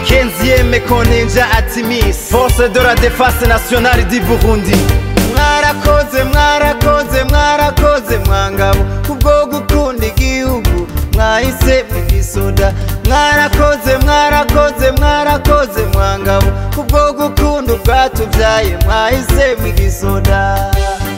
15e kontinja atimis force de la défense nationale du burundi mwarakoze mwarakoze mwarakoze mwangabo kubwo gukunda igihugu mwahise mwigisoda mwarakoze mwarakoze mwarakoze mwangabo kubwo gukunda ubwatubyaye mwahise mwigisoda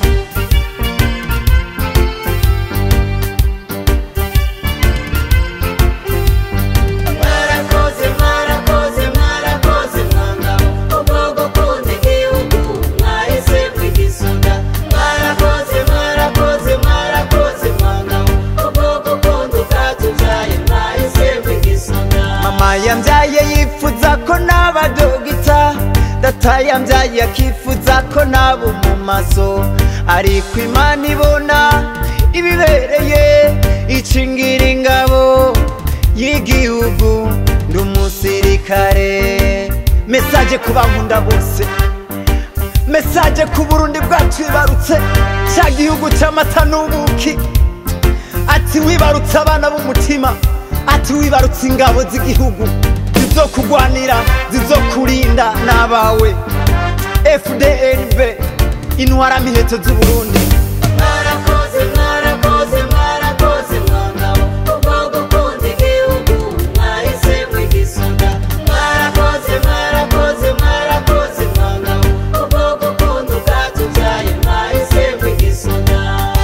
mwarakoze mwarakoze mwarakoze mwangabo kubwo gukunda igihugu mwahise mwigisoda mwarakoze mwarakoze mwarakoze mwangabo kubwo gukunda ubwatubyaye mwahise mwigisoda mama yambyaye yifuza ko naba dogita data yambyaye akifuza ko naba mu maso ariko imana ibona ibibereye icingira ingabo y'igihugu ndi umusirikare mesaje ku bankunda bose mesaje ku burundi bwacu wibarutse cya gihugu cy'amata n'ubuki ati wibarutse abana b'umutima ati wibarutse ingabo z'igihugu zizokugwanira zizokurinda n'abawe fdnb intwaramiheto z'uburundi mwarakoze mwarakoze mwarakoze mwangabo kubwo gukunda igihugu mwahise mwigisoda mwarakoze mwarakoze mwarakoze mwangabo kubwo gukunda ubwatubyaye mwahise mwigisoda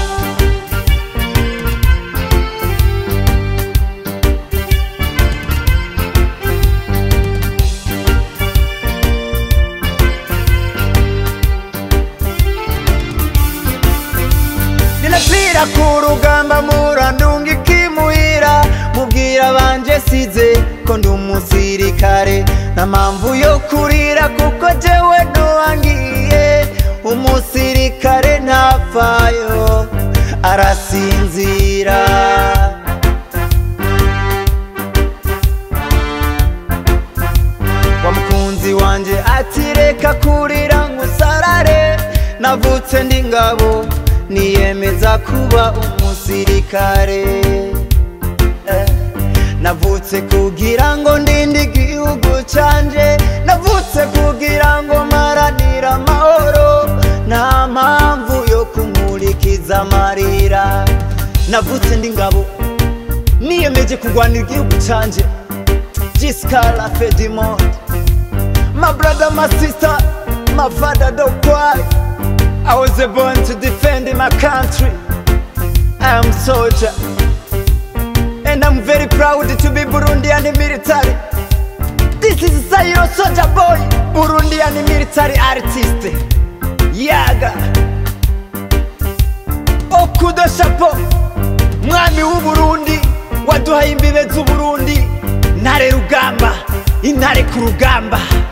ninapira ku rugamba murandunga ikimuhira mubwira banje size ko ndi umusirikare nta mpamvu yo kurira kuko jewe ntiwangiye umusirikare ntapfayo arasinzira wa mukunzi wanje ati reka kurira ngusarare navutse ndi ngabo niyemeza kuba umusirikare eh. navutse kugira ngo ndinde igihugu canje navutse kugira ngo maranira amahoro nta mpamvu yo kumurikiza amarira navutse ndi ngabo niyemeje kurwanira igihugu canje jiskala fedimond my brother my sister my father don't cry I was born to defend my country. I am soldier. And I'm very proud to be Burundian military. This is Sayro Soldier Boy, Burundian military artist. Yaga. Okudo Chapeau, mwami w'Uburundi, waduhaye imbibe z'Uburundi. Ntare rugamba, intare ku rugamba.